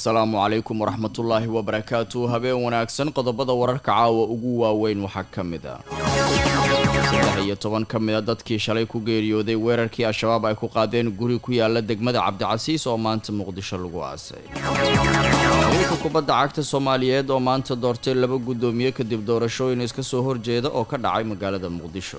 asalaamu calaykum waraxmatullaahi wabarakaatu habeen wanaagsan qodobada wararka caawa ugu waaweyn waxaa ka mid a saddex iyo toban ka mid a dadkii shalay ku geeriyooday weerarkii al-shabaab ay ku qaadeen guri ku yaala degmada cabdicasiis oo maanta muqdisho lagu aasay haweenka kubadda cagta soomaaliyeed oo maanta doortay laba guddoomiye kadib doorashooyin iska soo horjeeda oo ka dhacay magaalada muqdisho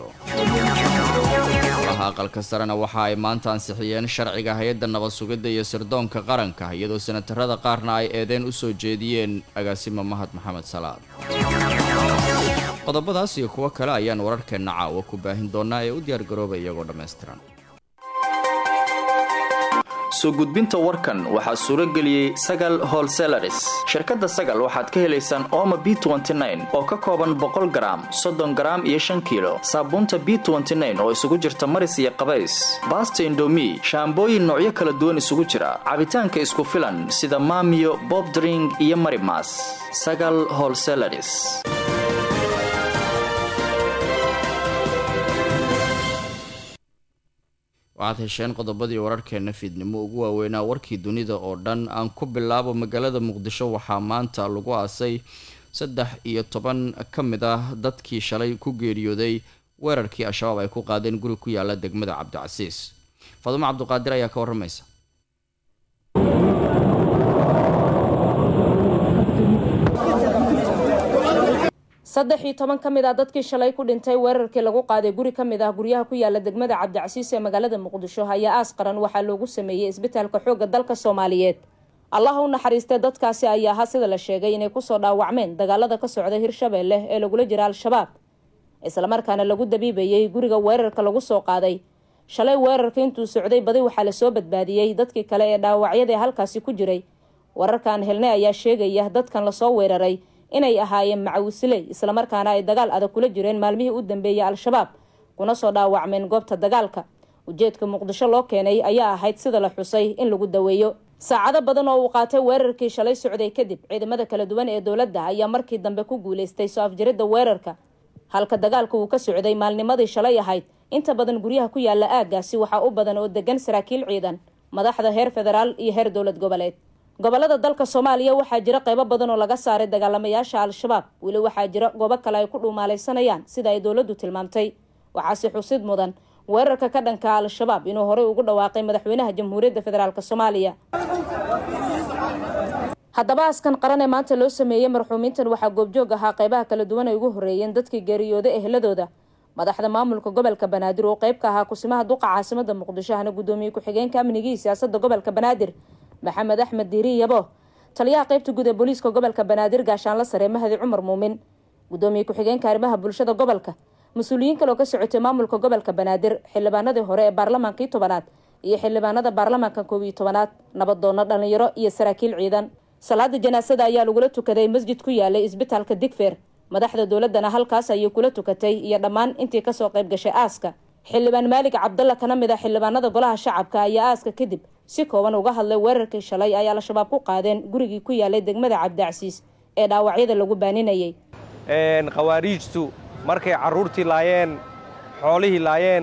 aqalka sarena waxa ay maanta ansixiyeen sharciga hay-adda nabad sugidda iyo sirdoonka qaranka iyadoo senatarada qaarna ay eedeen u soo jeediyeen agaasima mahad maxamed salaad qodobadaas iyo kuwo kale ayaan wararkeenna caawa ku baahin doonaa ee u diyaargarooba iyagoo dhammaystiran soo gudbinta warkan waxaa suuro geliyey sagal holselaris shirkadda sagal waxaad ka helaysaan ooma b oo ka kooban boqol garaam soddon garaam iyo shan kiilo saabuunta b oo isugu jirta maris iyo qabays baasta indomi shaambooyin noocyo kala duwan isugu jira cabitaanka isku filan sida maamiyo bobdring iyo marimas sagal holselaris waxaad hesheen qodobadii wararkeena fiidnimo ugu waaweynaa warkii dunida oo dhan aan ku bilaabo magaalada muqdisho waxaa maanta lagu aasay saddex iyo toban ka mid ah dadkii shalay ku geeriyooday weerarkii al-shabaab ay ku qaadeen guri ku yaala degmada cabdicasiis faadumo cabduqaadir ayaa ka waramaysa saddex iyo toban ka mid ah dadkii shalay ku dhintay weerarkii lagu qaaday guri ka mid ah guryaha ku yaala degmada cabdicasiis ee magaalada muqdisho ayaa aas qaran waxaa loogu sameeyey isbitaalka xoogga dalka soomaaliyeed allaha u naxariistay dadkaasi ayaa ahaa sida la sheegay inay kusoo dhaawacmeen dagaalada ka socda hirshabeelle ee lagula jira al-shabaab islamarkaana lagu dabiibayey guriga weerarka lagu soo qaaday shalay weerarka intuu socday badi waxaa lasoo badbaadiyey dadkii kale ee dhaawacyada ee halkaasi ku jiray wararkaan helnay ayaa sheegaya dadkan lasoo weeraray inay ahaayeen macawisiley islamarkaana ay dagaal adag kula jireen maalmihii u dambeeyey al-shabaab kuna soo dhaawacmeen goobta dagaalka ujeedka muqdisho loo keenay ayaa ahayd sida la xusay in lagu daweeyo saacado badan oo uu qaatay weerarkii shalay socday kadib ciidamada kala duwan ee dowladda ayaa markii dambe ku guuleystay soo afjaridda weerarka halka dagaalka uu ka socday maalnimadii shalay ahayd inta badan guryaha ku yaala aaggaasi waxaa u badan oo degan saraakiil ciidan madaxda heer federaal iyo heer dowlad goboleed gobolada dalka soomaaliya waxaa jira qaybo badan oo laga saaray dagaalamayaasha al-shabaab weli waxaa jira goobo kale ay ku dhuumaalaysanayaan sida ay dowladdu tilmaamtay waxaase xusid mudan weerarka ka dhanka al-shabaab inuu horey ugu dhawaaqay madaxweynaha jamhuuriyadda federaalk soomaaliya haddaba askan qaran ee maanta loo sameeyey marxuumiintan waxaa goobjoog ahaa qaybaha kala duwan ay ugu horreeyeen dadkii geeriyooda ehladooda madaxda maamulka gobolka banaadir oo qayb ka ahaa kusimaha duqa caasimada muqdisho ahna guddoomiye ku-xigeenka amnigii siyaasada gobolka banaadir maxamed axmed diiri yabo taliyaha qaybta guud ee booliiska gobolka banaadir gaashaanla sare mahadi cumar muumin guddoomiye ku-xigeenka arrimaha bulshada gobolka mas-uuliyiin kale oo ka socotay maamulka gobolka banaadir xildhibaanadii hore ee baarlamaankii tobanaad iyo xildhibaanada baarlamaanka koob iyo tobanaad nabadoono dhalinyaro iyo saraakiil ciidan salaada janaasada ayaa lagula tukaday masjid ku yaalay isbitaalka digfeer madaxda dowladana halkaas ayay kula tukatay iyo dhammaan intii kasoo qayb gashay aaska xildhibaan maalig cabdalla kana mid ah xildhibaanada golaha shacabka ayaa aaska kadib si kooban uga hadlay weerarkii shalay ay al-shabaab ku qaadeen gurigii ku yaalay degmada cabdicasiis ee dhaawacyada lagu baaninayay khawaariijtu markay carruurtii laayeen xoolihii laayeen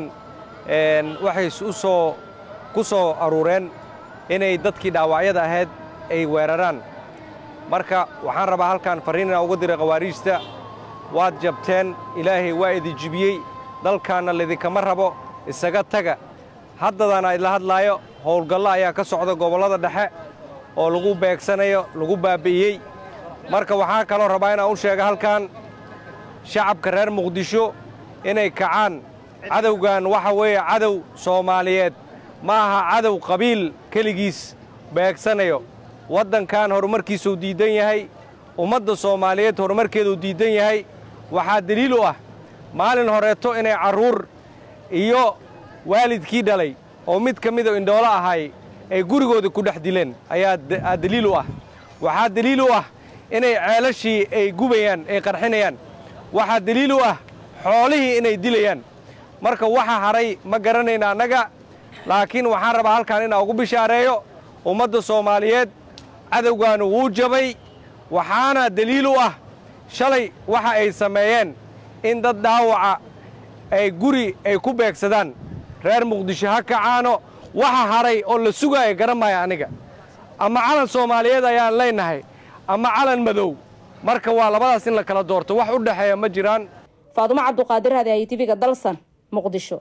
waxay usoo ku soo aruureen inay dadkii dhaawacyada ahayd ay weeraraan marka waxaan rabaa halkaan farriin inaan uga diray khawaariijta waad jabteen ilaahay waa idin jibiyey dalkaanna laidinkama rabo isaga taga haddadaan idla hadlaayo howlgallo ayaa ka socda gobollada dhexe oo lagu beegsanayo lagu baabbi'iyey marka waxaa kaloo rabaa inaan u sheega halkan shacabka reer muqdisho inay kacaan cadowgan waxa weeye cadow soomaaliyeed ma aha cadow qabiil keligiis beegsanayo waddankan horumarkiisuu diiddan yahay ummadda soomaaliyeed horumarkeeduu diiddan yahay waxaa deliil u ah maalin horeeto inay carruur iyo waalidkii dhalay oo mid ka mida indhoolo ahay ay gurigooda ku dhex dileen ayaa deliil u ah waxaa deliil u ah inay ceelashii ay gubayaan ay qarxinayaan waxaa deliil u ah xoolihii inay dilayaan marka waxa hadhay ma garanayna annaga laakiin waxaan rabaa halkaan inaan ugu bishaareeyo ummadda soomaaliyeed cadowgaanu wuu jabay waxaana deliil u ah shalay waxa ay sameeyeen in dad dhaawaca ay guri ay ku beegsadaan reer muqdisho ha kacaano waxa hadhay oo la sugaaya garan maaya aniga ama calan soomaaliyeed ayaan leenahay ama calan madow marka waa labadaas in la kala doorto wax u dhexeeya ma jiraan faadumo cabduqaadir hadahay tv-ga dalsan muqdisho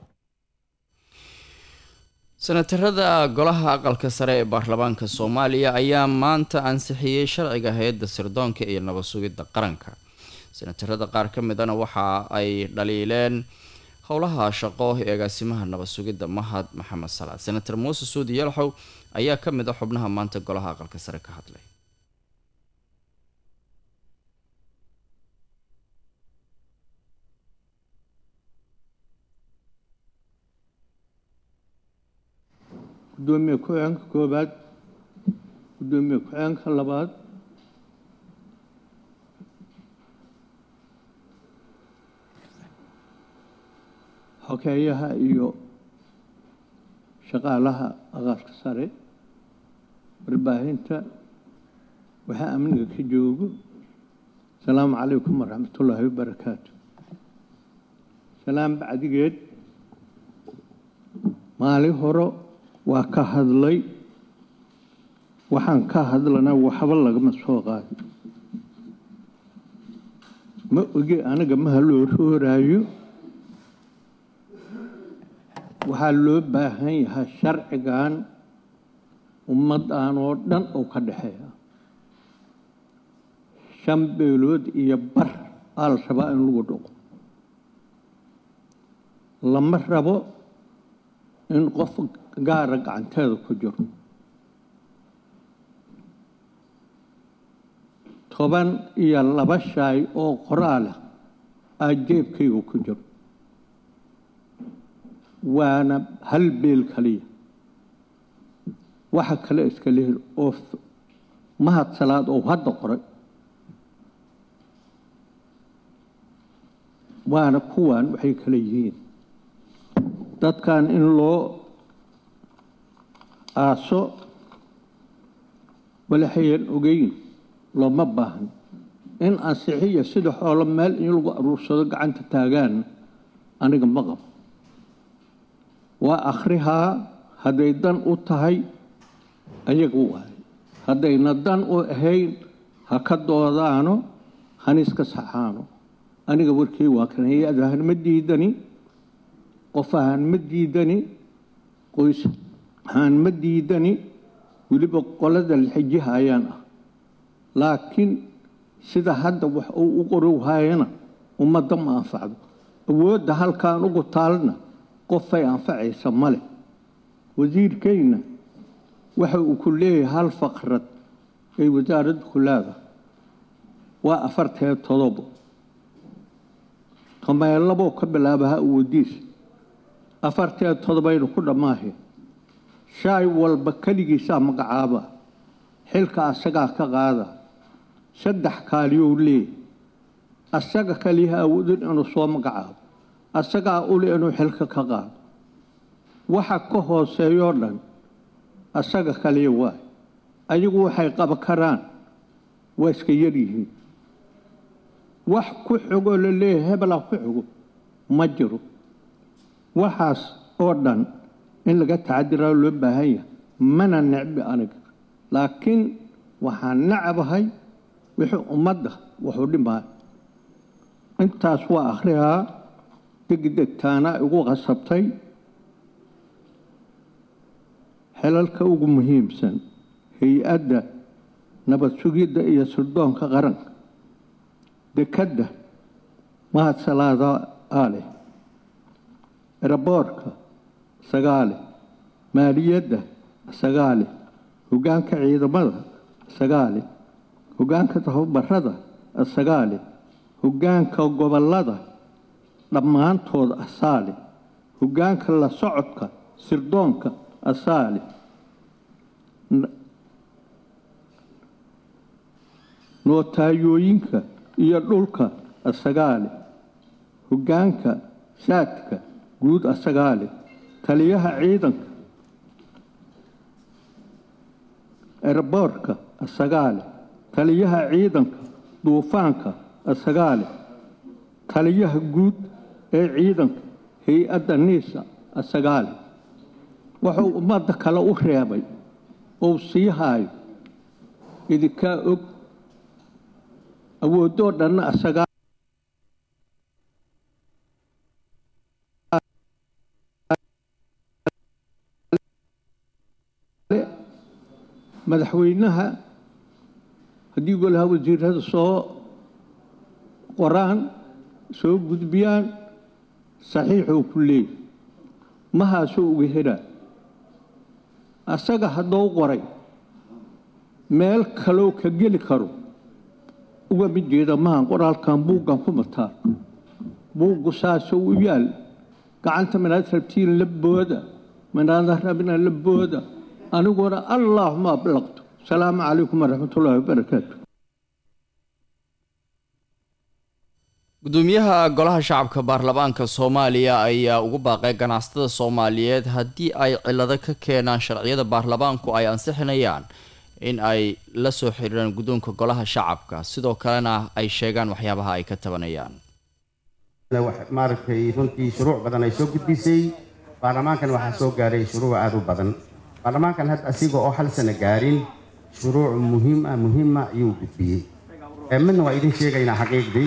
senatarada golaha aqalka sare ee baarlamaanka soomaaliya ayaa maanta ansixiyey sharciga hay-adda sirdoonka iyo nabad sugidda qaranka senatarada qaar ka midana waxa ay dhaliileen howlaha shaqo ee agaasimaha nabad sugidda mahad maxamed salaad senator muuse suudi yalxow ayaa ka mid a xubnaha maanta golaha aqalka sare ka hadlay gudoomiye ku-xigeenka koobaad gudoomiye ku-xigeenka labaad xogeeyaha iyo shaqaalaha aqalka sare warbaahinta waxaa amniga ka joogo asalaamu calaykum waraxmatullaahi wabarakaatu salaam bacdigeed maalin hore waa ka hadlay waxaan ka hadlana waxba lagama soo qaadin ma oge aniga maha loo rooraayo waxaa loo baahan yahay sharcigan ummaddan oo dhan oo ka dhexeeya shan beelood iyo bar aa la rabaa in lagu dhaqo lama rabo in qof gaara gacanteeda ku jiro toban iyo laba shaay oo qoraalah aa jeebkayga ku jiro waana hal beel kaliya waxa kale iska lehel oo mahad salaad oo hadda qoray waana kuwan waxay kale yihiin dadkan in loo aaso walaxayan ogeyn looma baahan in ansixiya sida xoolo meel in lagu aruursado gacanta taagaan aniga ma qabo waa akhrihaa hadday dan u tahay ayaga waayo haddayna dan u ahayn ha ka doodaano haniska saxaano aniga warkey waa kan hay-adahan ma diidani qof ahaan ma diidani qoys ahaan ma diidani weliba qolada laxijiha ayaan ah laakiin sida hadda wax uu u qorowhaayana ummadda ma anfacdo awoodda halkaan ugu taalna qofay anfacaysa ma leh wasiirkayna waxa uu ku leeyahay hal faqrad ay wasaaraddu ku leedahay waa afartee todobo tomeelaboo ka bilaabaha awoodiisa afartee todobaynu ku dhammaahe shaay walba keligiisaa magacaaba xilka asagaa ka qaada saddex kaaliyou leeyahy asaga kaliyaha awoodin inuu soo magacaabo asagaa uli inuu xilka ka qaado waxa ka hooseeyoo dhan asaga kaliya waay ayagu waxay qaba karaan waa iska yar yihiin wax ku xogoo la leeyahay hebelaa ku xogo ma jiro waxaas oo dhan in laga tacadiraa loo baahan yahay mana necbi aniga laakiin waxaan nacabahay wixii ummadda wuxuu dhimaayo intaas waa akhrihaa degdegtaana igu qasabtay xelalka ugu muhiimsan hay-adda nabad sugidda iyo sirdoonka qaranka dekadda mahad salaada aaleh eraboorka sagaale maaliyadda sagaale hoggaanka ciidamada sagaale hoggaanka tababarada sagaale hoggaanka gobollada dhammaantood asaale hoggaanka la socodka sirdoonka asaale nootayooyinka iyo dhulka asagaale hoggaanka saadka guud asagaale taliyaha ciidanka erboorka asagaale taliyaha ciidanka duufaanka asagaale taliyaha guud ee ciidanka hay-adda niisa asagaale wuxuu ummadda kale u reebay ou sii haayo idinkaa og awoodoo dhanna asagaa madaxweynaha haddii golaha wasiirada soo qoraan soo gudbiyaan saxiixuu ku leeyahy mahaasuu uga helaa asaga haddou qoray meel kaloo ka geli karo uga mid jeeda mahan qoraalkan buuggan ku mataa buuggu saasuu u yaal gacanta manaad rabtiin la booda manaada rabina la booda aniguna allaahuma ablaqtu asalaamu calaykum waraxmatullaahi wabarakaatu gudoomiyaha golaha shacabka baarlamaanka soomaaliya ayaa ugu baaqay ganacsatada soomaaliyeed haddii ay cilado ka keenaan sharciyada baarlamaanku ay ansixinayaan in ay la soo xiriiraan guddoonka golaha shacabka sidoo kalena ay sheegaan waxyaabaha ay ka tabanayaan maaragtay runtii shuruuc badan ay soo gudbisay baarlamaankan waxaa soo gaaray shuruuc aada u badan baarlamaankan hadda asiga oo hal sano gaarin shuruuc muhiima muhiima ayuu gudbiyey midna waa idin sheegaynaa xaqiiqdii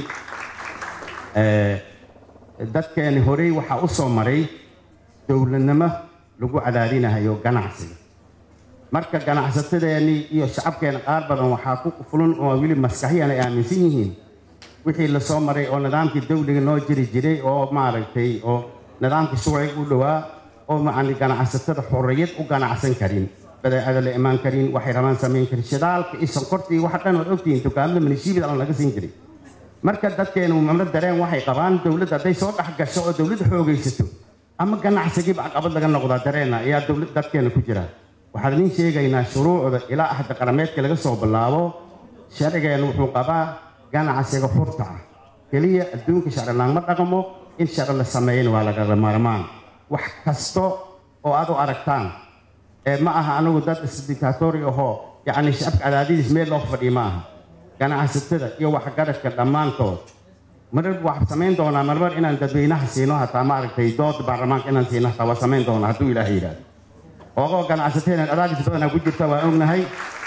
dadkeeni horey waxaa u soo maray dowladnimo lagu cadaadinahayo ganacsiga marka ganacsatadeennii iyo shacabkeena qaar badan waxaa ku fulan oo weli maskaxiyan ay aaminsan yihiin wixii la soo maray oo nidaamkii dawliga noo jiri jiray oo maaragtay oo nidaamkii shuuciga u dhowaa oo macni ganacsatada xorriyad u ganacsan karin badeecada la imaan karin waxay rabaan samayn karin shidaalka iyo sonkorta iyo waxa dhan waad ogtihiin dukaamada manishiibida aan laga siin jiray marka dadkeenu mamla dareen waxay qabaan dowladda hadday soo dhex gasho oo dowladda xoogaysato ama ganacsigiiba caqabad laga noqdaa dareena ayaa dowlad dadkeena ku jira waxaan idin sheegaynaa shuruucda ilaa axda qarameedka laga soo bilaabo sharcigeenu wuxuu qabaa ganacsiga xurta ah keliya adduunka sharci laangma dhaqmo in sharci la sameeyana waa lagala maarmaan wax kasto oo aad u aragtaan ee ma aha anigu dad isdiktatori ahoo yacni shacabka cadaadidiis meel loo fadhiyo ma aha ganacsatada iyo waxgaradka dhammaantood marar waxaa samayn doonaa marmar inaan dadweynaha siino hataa maaragtay dooda baarlamaanka inaan siino hataa waa samayn doonaa hadduu ilaaha yidhaahdo oogoo ganacsatada cadaadis badanaa ku jirta waa ognahay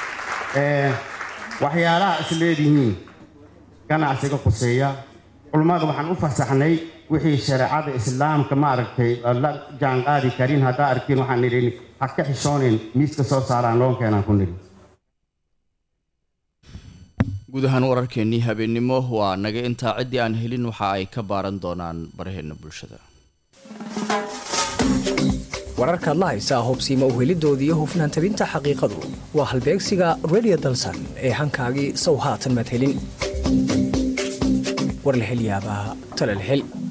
waxyaalaha is leedihiin ganacsiga khuseeya culummada waxaan u fasaxnay wixii shareecada islaamka maaragtay la jaanqaadi karin haddaa arkiin waxaan nidhi ha ka xishoonin miiska soo saaraan loonkeenaan ku nidhi guud ahaan wararkeenii habeennimo waa naga intaa ciddii aan helin waxa ay ka baaran doonaan baraheena bulshada wararkaad la haysaa hubsiima uhelidooda iyo hufnaan tabinta xaqiiqadu waa halbeegsiga redio dalsan ee hankaagii sow haatan maad helin war la hel yaabaa tala la hel